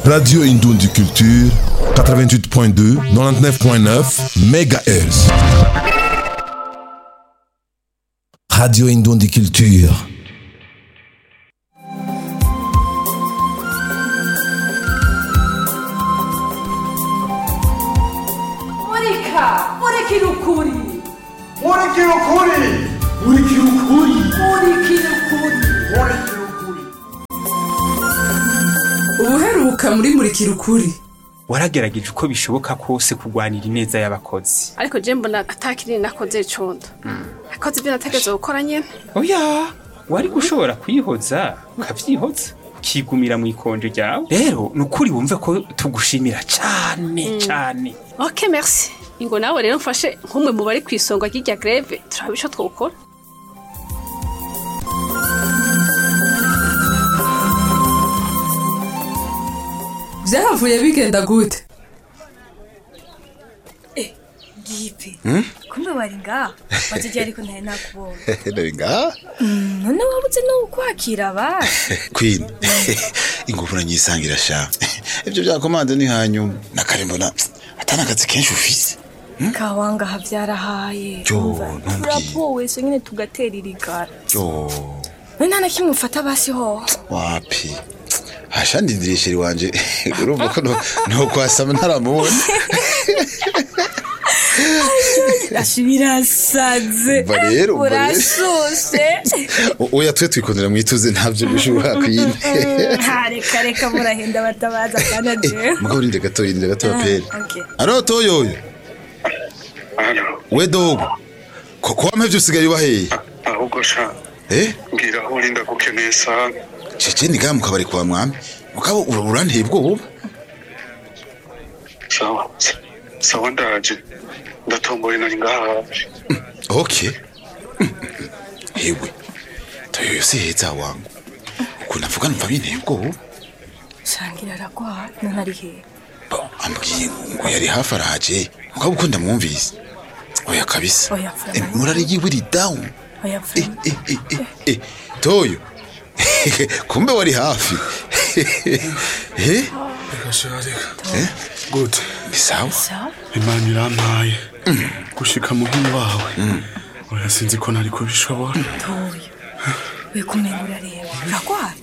Radio Indoundi Culture, 88.2, 99.9 MHz. Radio Indoundi Culture. Monica! Monica no Curi! Murikira ukuri Murikira ukuri Monica no Curi! murikira ukuri ubuheruka muri murikira ukuri waragerageje uko bishoboka kose kurwanira ineza y'abakozi ariko je mbona atakiri nakoze condo nakoze ibyo nategetse gukora nyene oya wari gushobora kwihoza ukavyihoza ukigumira mu ikonje ryawe rero ni ukuri wumve ko tugushimira cane cane ok merci ingo nawe rero mfashe nk'umwe mu bari kw'isonga ry'irya greve turaba ico twokora vyahavuye bigenda gute gipe kumbe wari ngaha wazijya ariko ntari nakubonye Nari ngaha none wabuze no kwakira abandi Queen ingufu nanyisangira sha ibyo bya komande ni hanyuma nakare mbona atana akazi kenshi ufise kawangaha byarahaye Yo, Umva, ntumbwiye. turapowe so nyine tugatera irigara yo none nta na kimwe ufata basi ho wapi hasha ndindiriye sheri wanje urumva ko no- no kwasama ntaramubona rashi birasaze Umva rero, umva rero. urashushe O- oya twe twikundira mwituze ntabyo bishobora Queen Ha, reka reka murahenda batabaza kana jewe mugabo rinde gato rinde gato apere okay. aro toyoyo we dogo ko ko wamevye usigaye ubaheye ahubwo sha eh mbwira aho urinda gukeneye sana cece ni gamu kabari kwa mwami mugabo ura- uranteye ubwoba sawa sawa ndaje ndatomboye nari ngaha hafi Okay. Hewe. Toyo si heza wangu. Ukuntu avuga numva binteye ubwoba. shangira aragwa none ari hehe Bo, ambwiye ngo yari hafi araje. Mugabo uko ndamwumvise. Oya kabisa. Oya, Fran. Eh, Murari yiwe ri down. oya Eh, pfuma eh, eh, eh, eh. Toyo. Kumbe wari hafi. Eh? reka sha reka Eh? gute Ni sawa. sawa imana irampaye gushika muhini wawe oya sinzi ko nari kubishobora toyo we kumenga urareba uragwaye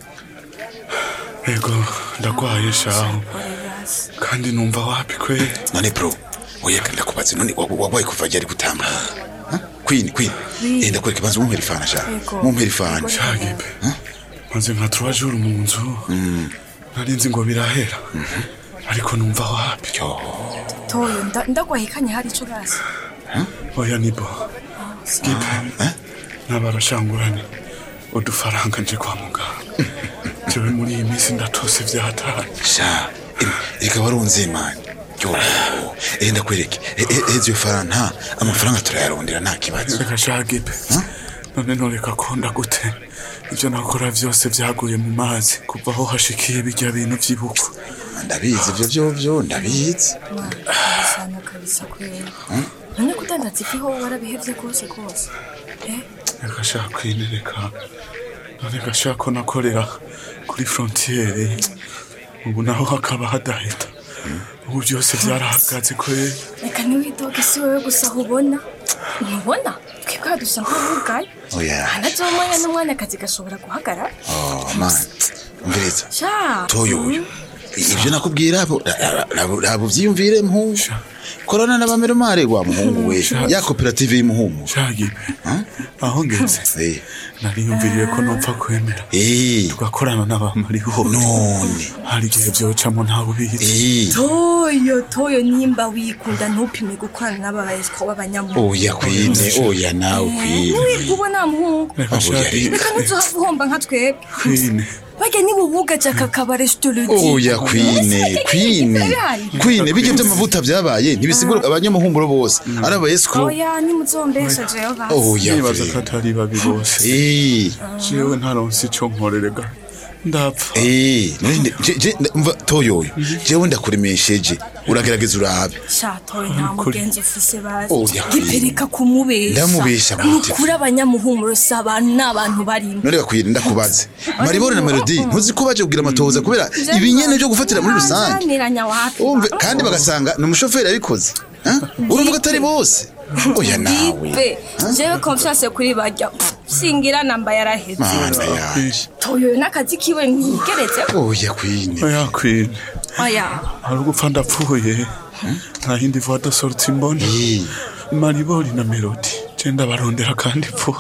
ego ndagwaye shaho ore basi kandi numva wapi kweli None bro. Oya ndakubaze none wa- wabaye kuva ryari gutamba. Huh? Queen, Queen. Oui. Eh ndakwereka banza mumpera ifana sha. Ego. Mumpera ifana. shagipe maze nka trois jours mu nzu nari nzi ngo birahera ariko numva wapi Yo. toyo nda- ndagwahikanye hari ico basi oya nibo gipe Eh? n'abarashangurane udufaranga nje kwa muganga jewe muri iyi minsi ndatose vyataye sha em, reka warunze mani yo eh ndakwereke Eh, eh, eh, iyo faranta amafaranga turayarondera nta kibazo reka shagipe none noreka konda gute ivyo nakora vyose vyaguye mu mazi kuva aho hashikiye birya bintu vy'ibukwa ndabizi ivyo vyo vyo ndabizi sana kabisa kweli none kudandaza ifi ho warabihevye rwose rwose eh reka shaka kwinereka none gashaka ko nakorera kuri frontiere ubu naho hakaba hadahita ubu byose vyarahagaze kweli reka ntiwidoge si wowe gusa ubona ntubona twebwe hadusa nk'abugaye oya anazomanya n'umwanya akazi gashobora guhagarara oh man umviriza sha toyo uyu ivyo nakubwira abo abo vyiyumvire mpungu korana n'abameromare wa muhungu we ya koperative y'umuhungu shagipe aho ngeze eh nariyumviriye ko nopfa kwemera eh tugakorana n'abamariho none hari igihe vyocamo ntawe ubizi eh toyo toyo nimba wikunda ntupime gukorana n'ababayesiko b'abanyamuntu oya kwine oya nawe kwine ntiwirwe ubona muhungu reka Oya, shagipe reka ntuzohava uhomba nka twebwe kwine barya niba ubugaje aka kabare sitorodi oya kwine kwine kwine bijya by'amavuta byabaye ntibisigura abanyamuhumuro bose ari abayesiko oya nimuzombesha jewe basi oya nibaza ko kwine atari babi bose eh jewe ntaronse ico nkorerega ndapfa Eh, none je je mva toyoyo jewe ndakuremesheje uragerageza urabe shatowe nta mugenzi ufise bazi Oya. gipereka kumubesha Ndamubesha gute? nukuri abanyamuhumuro si abantu ni abantu barimo none gakwiye ndakubaze maribore na melody ntuzi ko baje kugira amatohoza kubera ibinyene byo gufatira muri rusange Nzaniranya wapi umve kandi bagasanga ni umushoferi yabikoze Eh? uravuga atari bose oya nawe Be, jewe confiance kuri barya singira namba yaraheze mana yanje toyo n'akazi kiwe ntigeretse oya kwine oya kwine oya hari ugupfa ndapfuye nta yindi voix de sortie mbona maribori na melody je ndabarondera kandi vuba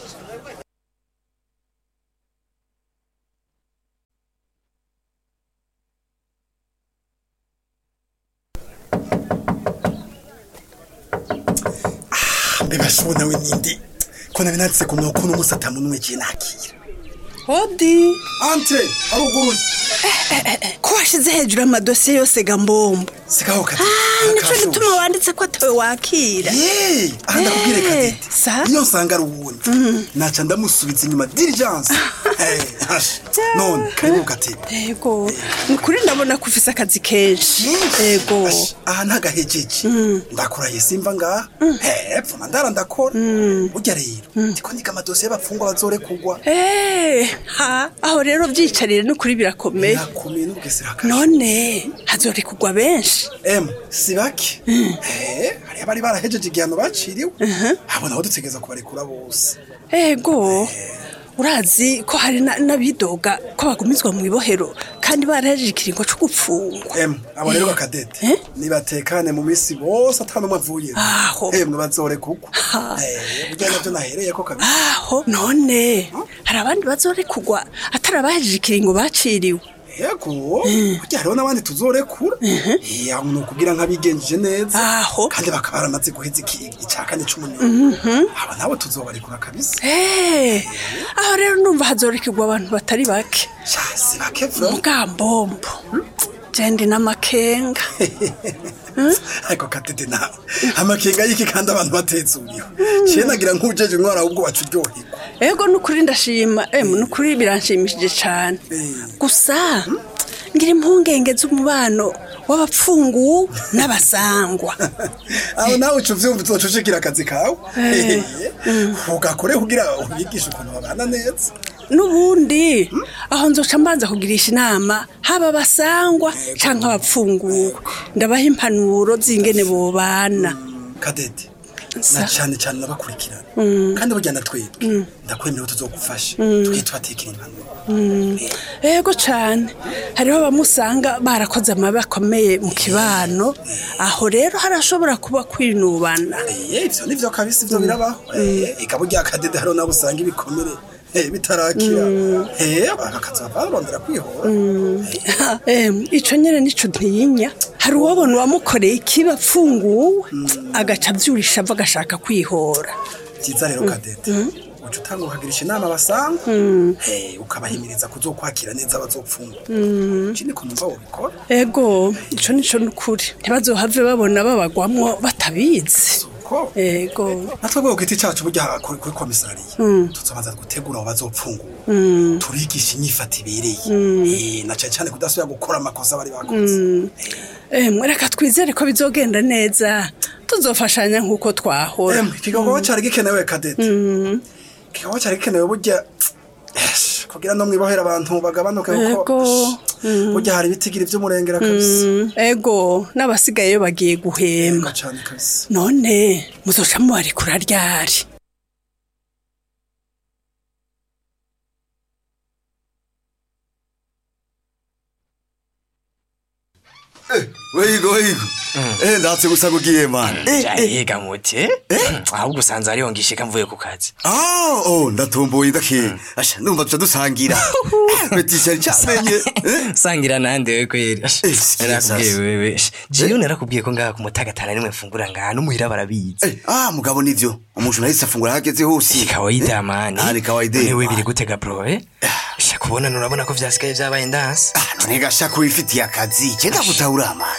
mbebashona we ninde ko nabi nanditse ku murongo uno munsi atamuntu igihe nakira hodi ante haruguruye ko washize hejuru amadosiye yose ga mbombo sigaho kati nico gituma wanditse ko atawe wakira ye aha ndakubwire Eh, kadete sa iyo nsanga ari uwundi naca ndamusubiza inyuma diligence Eh, hasha. none karibu katete yego ni ukuri ndabona ko ufise akazi kenshi yego aha ntagahejeje ndakurahiye simva ngaha hepfo na ndara ndakora burya rero ndiko niga amadosiye y'abapfungwa bazorekugwa Eh, ha aho rero byicarire n'ukuri birakomeye birakomeye n'ubwisira none hazorekugwa benshi emu si bake Eh, hariyo abari barahejeje igihano baciriwe abo nabo dutegereza kubarekura bose ego urazi ko hari na- n'abidoga ko bagumizwa mu ibohero kandi barahejeje ikiringo co gupfungwa emu abo rero bakadete nibatekane mu minsi bose atanumwe avuye Aho. emwe bazorekugwa Eh, burya navyo nahereyeko kabisa aho none hari abandi bazorekugwa atari abahejeje ikiringo baciriwe yego burya hariho n'abandi tuzorekura Eh, aho ni ukugira nk'abigenjeje neza aho kandi bakaba baramaze guheza iki- icya kane c'umunani Mhm. abo nabo tuzobarekura kabisa Eh, aho rero numva hazorekugwa abantu batari bake si bake vyo mugambombo jendi n'amakenga ariko katete nawe amakenga y'iki kandi abantu batezuriwe ciye nagira nk'ujeje intwara ahubwo wacu uryoherwa ego nukuri ndashima emu nukuri biranshimishije cane gusa ngira impungenge z'umubano w'abapfungu n'abasangwa aho nawe uca uvyumva uzocucikira akazi kawe Eh. ugakore kugira ubigishe ukuntu babana neza n'ubundi aho nzoca mbanza kugirisha inama haba abasangwa canke abapfunguwe ndabaha impanuro z'ingene bobana kadete Sa- na cane cane nabakurikirana Mm. kandi burya na twebwe Mm. ndakwemera tuzogufasha Mm. tugiye tubatekera impanuro Mm. ego cane hariho abamusanga barakoze amabi akomeye mu kibano aho rero harashobora kuba kwinubana Eh, ivyo nivyo kabisa ivyo birabaho Eh, eka burya kadede hariho nabo usanga ibikomere eh, bitarakira Eh, bakazova barondera kwihora Em, ico nyene nico ntiyinya hari uwabona uwamukoreye ikiba apfunguwe agaca avyurisha ava agashaka kwihora vyiza rero kadete uca utanga ukagirisha inama basanga Eh, ukabahimiriza kuzokwakira neza abazopfungwa Mm. iki niko numva wobikora ego ico nico nukuri ntibazohave babona babagwamwo batabizi ego natwe ku giti cacu burya kuri kuri komisariya Mm. tuzobanza gutegura abo bazopfungura Mm. turigisha inyifato ibereye Mm. Eh, na cane cane kudasubira gukora amakosa bari bakoze Mm. Em, reka twizere ko bizogenda neza tuzofashanya nk'uko twahora ikigogo cari gikenewe kadete Mm. ikigogo cari gikenewe burya Esh, kugira no mwibohera abantu bagabanuke kuko ego Mm. burya hari ibitigiri vy'umurengera kabisa Mm, ego n'abasigayeyo bagiye guhema cane kabisa none muzoca mubarekura ryari weyigo weyigo eh ndatse gusa kugiye man Jahiga muti ahubwo usanze ariyo ngishika mvuye ku kazi ah oh ndatomboye ndake asha numva tuca dusangira betisha cyamenye sangira nande we kweri narakubwiye sasa. wewe jiyo narakubwiye ko ngaha ku mutagatana nimwe mfungura ngaha n'umuhira barabizi ah mugabo nivyo umuntu nahise afungura hageze hose kawaida mani Ah, ni kawaida wewe biri gutega bro eh sha kubona nurabona ko vyasigaye vyabaye ndansi none gashaka wifitiye akazi cyenda gutahura man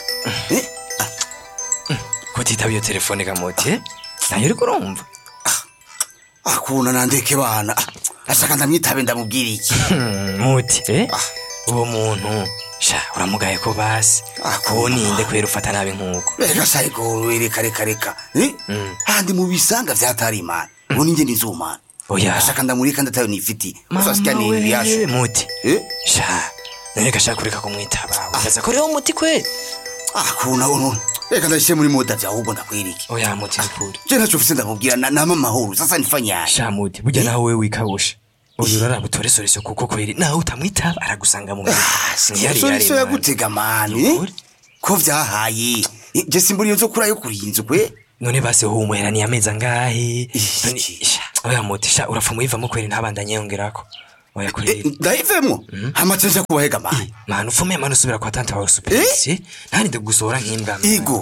kutitaba iyo telefone gamuti eh? nayo uriko urumva akuna nandeke bana ashaka ndamwitabe ndamubwira iki muti eh uwo muntu sha uramugaye ko basi uwo ninde kwera ufata nabi nk'uko reka sayiko reka reka reka Eh? handi mu bisanga vyatari imana ubu ninjye nizumana Oya. ashaka ndamurika ndatayo nifiti uzasika Mama ni we, yasho muti sha none gashaka kureka kumwitaba ukaza ko rero umuti kwe ah kuna uno reka ndashe muri moda vya ahubwo ndakwiriki oya muti nikuri je ntacho mfise ndamubwira na nama mahoro sasa nifanyaye sha muti burya nawe we wikabusha uyu rara butoresoreso kuko kweri nawe utamwitaba aragusanga mu soriso yagutega mani ko vyahaye Eh, je simbona iyo nzokura yo kurinzu kwe none basi humwera ni amezi angahe none sha oya muti sha urapfa muyivamo kweri ntabandanye yongerako oya kweri ndayivemwo amace nja kubahega mani manu ufume manu usubira kwa tante wawe superisi ntarinde gusohora nk'imbwa igo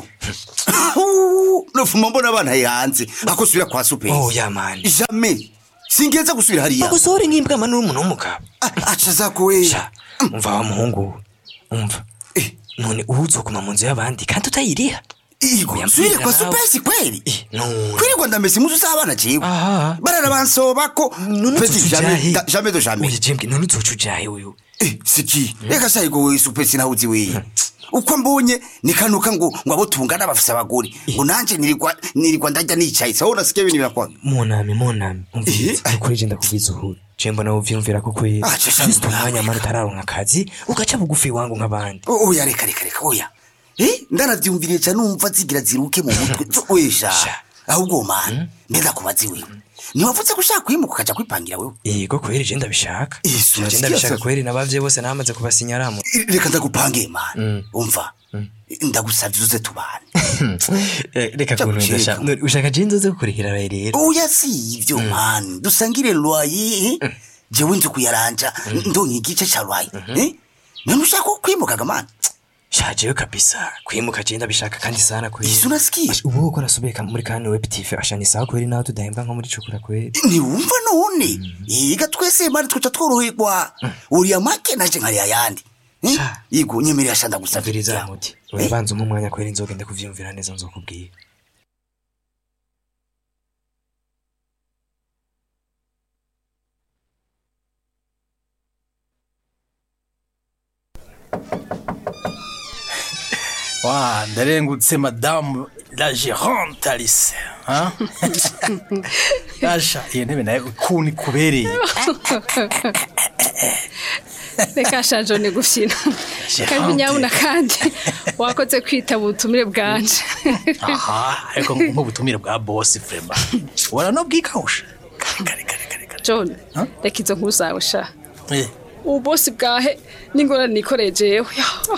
nofuma mbona abana hanze ako subira kwa superi oya mani jamais singeza gusubira hariya bagusohore nk'imbwa manu uri umuntu w'umugabo aca zako we sha umva wa muhungu we, umva none ubu uzokuma mu nzu y'abandi kandi utayiriha igo subire kwa superi kweli none kwirirwa ndamesa imuzu z'abana jewe barara bansobako petit jamais da- jamais de jamais oya jembwe none uzoca ujahe uyu Eh, siki reka sayigo we superi sinawuzi we uko mbonye nikanuka ngo ngo abo tungana bafise abagore ngo nanje nirirwa nirirwa ndarya nicaye sawo nasikiye ibintu birakwa munami munami umviriza nukuri je ndakubwiza uhuru je mbona uvyumvira ko kweri Ah, je sha- ufite umwanya mara utararonka akazi ugaca bugufi wangu nk'abandi oya reka reka reka oya eh ndanavyumviriye ca numva zigira ziruke mu mutwe wesha ahubwo mani mbega kubazi wewe ntiwavuze ko ushaka kwimuka ukaja kwipangira wewe yego kweri je ndabishaka Yesu, je nasikia ndabishaka sasa. kweri nabavye bose namaze kubasinyaramo reka ndagupange mani umva ndagusavye uze tubane Eh, reka kuntuza sha None ushaka je nzoze kukurihira rero oya si ivyo mani dusangire lwaye eh? jewe nzi kuyaranja ndonye igice ca lwaye eh? none ushaka kwimukaga mani shajewe kabisa kwimuka je ndabishaka kandi sana kweri Yesu, unasikia ubu uko nasubiye ka- muri kane web tv asha ni sawa kweri nawe tudahemba nko muri cukura kweri ntiwumva none yiga twese mari twica tworoherwa uriya make naje nkari ayandi Eh? yigo nyemerera asha ndagusavye Viriza muti urabanza umwe umwanya kweri nzogenda kuvyumvira neza nzokubwira wa ndarengutse madamu la gérante alice hein? asha iyo ntebe nayo ukuntu ikubereye reka shajo ni gufyina kandi nyabuna kandi wakoze kwitaba ubutumire bwanje aha ariko nk'ubutumire bwa bosi vrema ubona no bwikawusha john reka izo nkuru zawe sha Eh, ubu bosi bwahe n'ingorane nikoreye jewe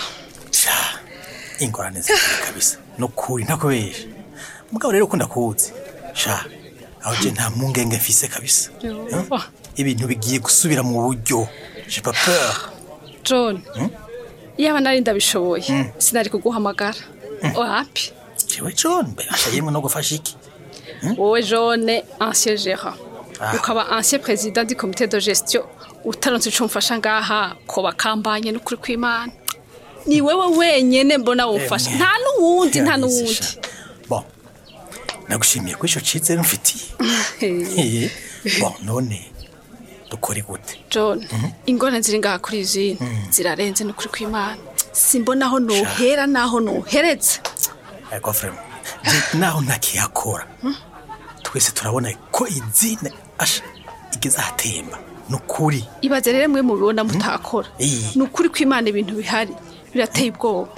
ingorane zikiri kabisa nukuri ntakubesha mugabo rero ukunda kuwuzi sha aho je nta mpungenge mfise kabisa Oh, ibintu bigiye gusubira mu buryo j'ai pas peur john iyaba nari ndabishoboye sinari kuguhamagara wapi jewe john mbere asha yemwe no gufasha iki wowe jone ancien gérant Ah. ukaba ancien président du comité de gestion utaronse ico mfasha ngaha ko bakambanye n'ukuri kw'imana ni wewe wenyene mbona wofasha nta n'uwundi nta n'uwundi bon nagushimiye ko ico cizere mfitiye Eh, bon none dukore gute john ingorane ziri ngaha kuri izindi zirarenze n'ukuri kw'imana simbona aho nohera n'aho nohereza ariko vrema je naho ntakiyakora twese turabona ko izine asha igeze ahatemba nukuri ibaze rero mwe mubibona mutakora Eh. ni ukuri kw'imana ibintu bihari birateye ubwoba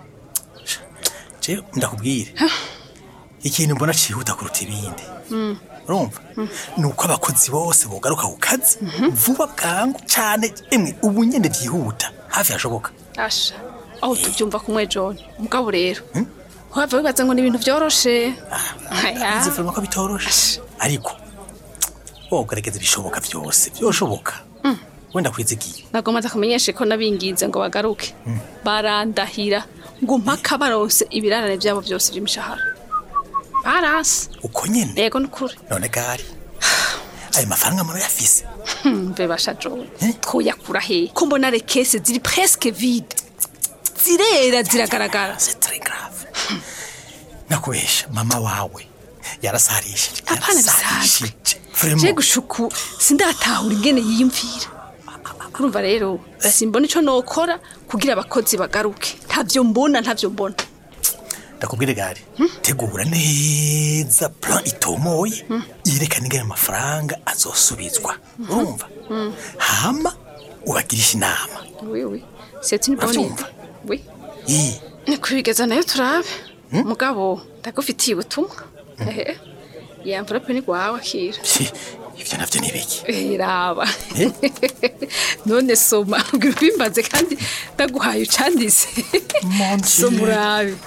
je ndakubwire ikintu mbona cihuta kuruta ibindi Mm. urumva ni uko abakozi bose bogaruka ku kazi vuba bwangu cyane emwe ubu nyene vyihuta hafi hashoboka asha aho tubyumva kumwe john mugabo rero wava wibaza ngo ni ibintu byoroshe Aya. izi vrema ko bitoroshe ariko wogerageza ibishoboka vyose vyoshoboka wenda kwizigiye nagomba kumenyesha ko nabinginze ngo bagaruke barandahira ngo mpaka baronse ibirarane byabo byose by'imishahara baranse uko nyene yego nukuri none gari ayo mafaranga murayafise mbe basha john twoyakura he ko mbona rekese ziri presque vide zirera ziragaragara nakubesha mama wawe yarasarishije apana bisanzwe Vraiment. je gushuku sindatahura ingene yiyumvira urumva rero simbona ico nokora kugira abakozi bagaruke ntavyo mbona ntavyo mbona ndakubwire gari tegura neza plan itomoye yerekana ingene amafaranga azosubizwa urumva hama ubagirisha inama oui oui c'est une bonne Uravyumva? idée oui Ii, ni kubigeza nayo turabe mugabo ndagufitiye ubutumwa ehe iyi envelope ni gwawe akira ivyo navyo ni biki Eh, raba none soma ubwira ubimbaze kandi ndaguhaye ucandise soma urabe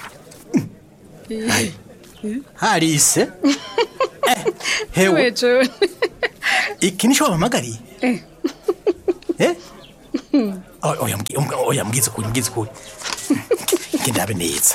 harise Eh, hewe we John iki nico wampamagariye Eh. Eh? Oya, oya, mbwi- mbwi- oya mbwiza ukuri mbwiza ukuri ngendabe neza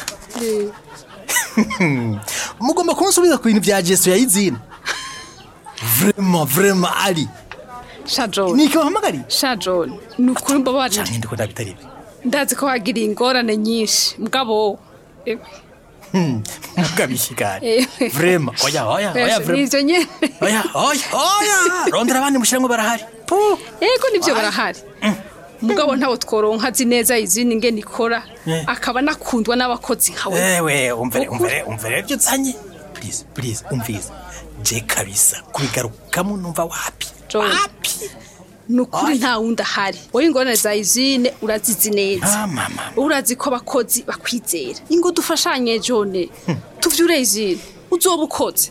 mugomba kunsubiza ku bintu vya jesu ya izina vrema vrema ari sha John niki wahamagariye sha John ni ukuri mbabarira canke ndiko ndabitari ibi ndazi ko wagiriye ingorane nyinshi mugabo eh, mugabishikari eh, vrema oya oya oya vrema nivyo nyene oya oya oya rondera abandi mushiramwe barahari yego nivyo barahari mugabo ntawo tworonka azi neza izindi ngene ikora Eh. akaba nakundwa n'abakozi nkawe ewe umvere umvere umvere ibyo uzanye please please umvize je kabisa kubigarukamo numva wapi John ni ukuri nta wundi ahari wowe ingorane za izine urazizi neza Ah, mama urazi ko abakozi bakwizera ingo dufashanye jone tuvyure izine uzoba ukoze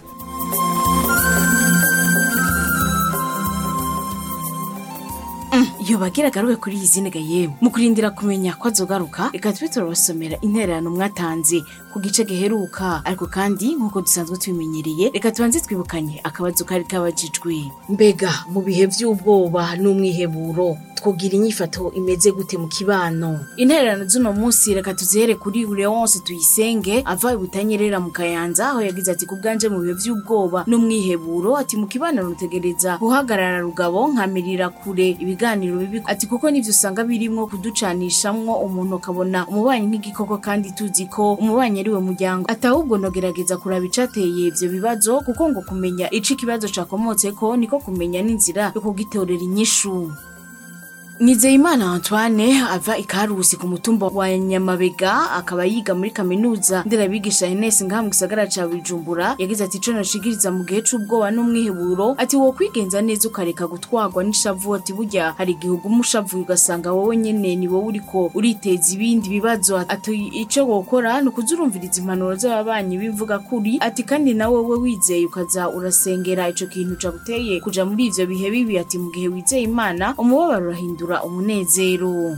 iyo bagira agaruke kuri iyi zine yemwe mu kurindira kumenya ko azogaruka reka tube turabasomera intererano mwatanze ku gice giheruka ariko kandi nk'uko dusanzwe tubimenyereye reka tubanze twibukanye akabazo kari kabajijwe mbega mu bihe by'ubwoba n'umwiheburo twogira inyifato imeze gute mu kibano intererano z'uno munsi reka tuzihere kuri leonce tuyisenge ava i butanyerera mu kayanza aho yagize ati ku bwanje mu bihe by'ubwoba n'umwiheburo ati mu kibano rutegereza guhagarara rugabo nkamirira kure ibiganiro bibi ati kuko nivyo usanga birimwo kuducanishamwo umuntu akabona umubanyi nk'igikoko kandi tuzi ko umubanyi ari we muryango ati ahubwo nogerageza kuraba icateye ivyo bibazo kuko ngo kumenya ico ikibazo cakomotseko niko kumenya n'inzira yo kugitorera inyishu Nizeyimana Antoine ava ikarusi ku mutumba wa Nyamabega akaba yiga muri kaminuza nderabigisha Ines ngaha mu gisagara ca Bujumbura yagize ati ico noshigiriza mu gihe c'ubwoba n'umwiheburo ati wo kwigenza neza ukareka gutwarwa n'ishavu ati burya hari igihe uguma ushavuye ugasanga wowe nyene ni wowe uriko uriteza ibindi bibazo ati ico wokora ni ukuza urumviriza impanuro z'ababanyi b'imvuga kuri ati kandi nawe we wizeye ukaza urasengera ico kintu caguteye kuja muri ivyo bihe bibi ati mu gihe wizeye Imana umubabaro urahindura umunezero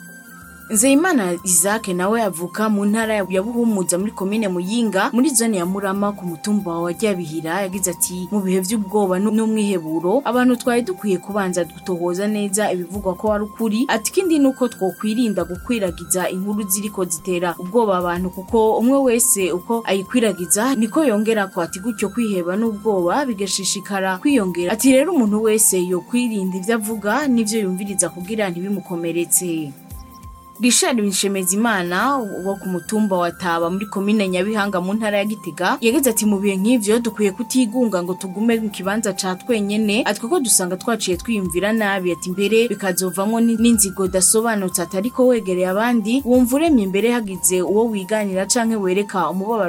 Nzeyimana Isaac nawe avuka mu ntara ya Buhumuza muri komine Muyinga muri zone ya Murama ku mutumba wa Ryabihira yagize ati mu bihe by'ubwoba nu- n'umwiheburo abantu twari dukwiye kubanza gutohoza neza ibivugwa ko ari ukuri ati kindi nuko twokwirinda gukwiragiza inkuru ziriko zitera ubwoba abantu kuko umwe wese uko ayikwiragiza niko yongera ko ati gutyo kwiheba n'ubwoba bigashishikara kwiyongera ati rero umuntu wese yokwirinda ibyo avuga n'ivyo yumviriza kugira ntibimukomeretse Richard Nshemezimana wo ku mutumba wa Taba muri komine Nyabihanga mu ntara ya Gitega yagize ati mu bihe nk'ivyo dukwiye kutigunga ngo tugume mu kibanza ca twenyene ati kuko dusanga twaciye twiyumvira nabi ati mbere bikazovamwo ni- n'inzigo dasobanutse ati ariko wegereye abandi wumva uremye imbere hagize uwo wiganira canke wereka umubabaro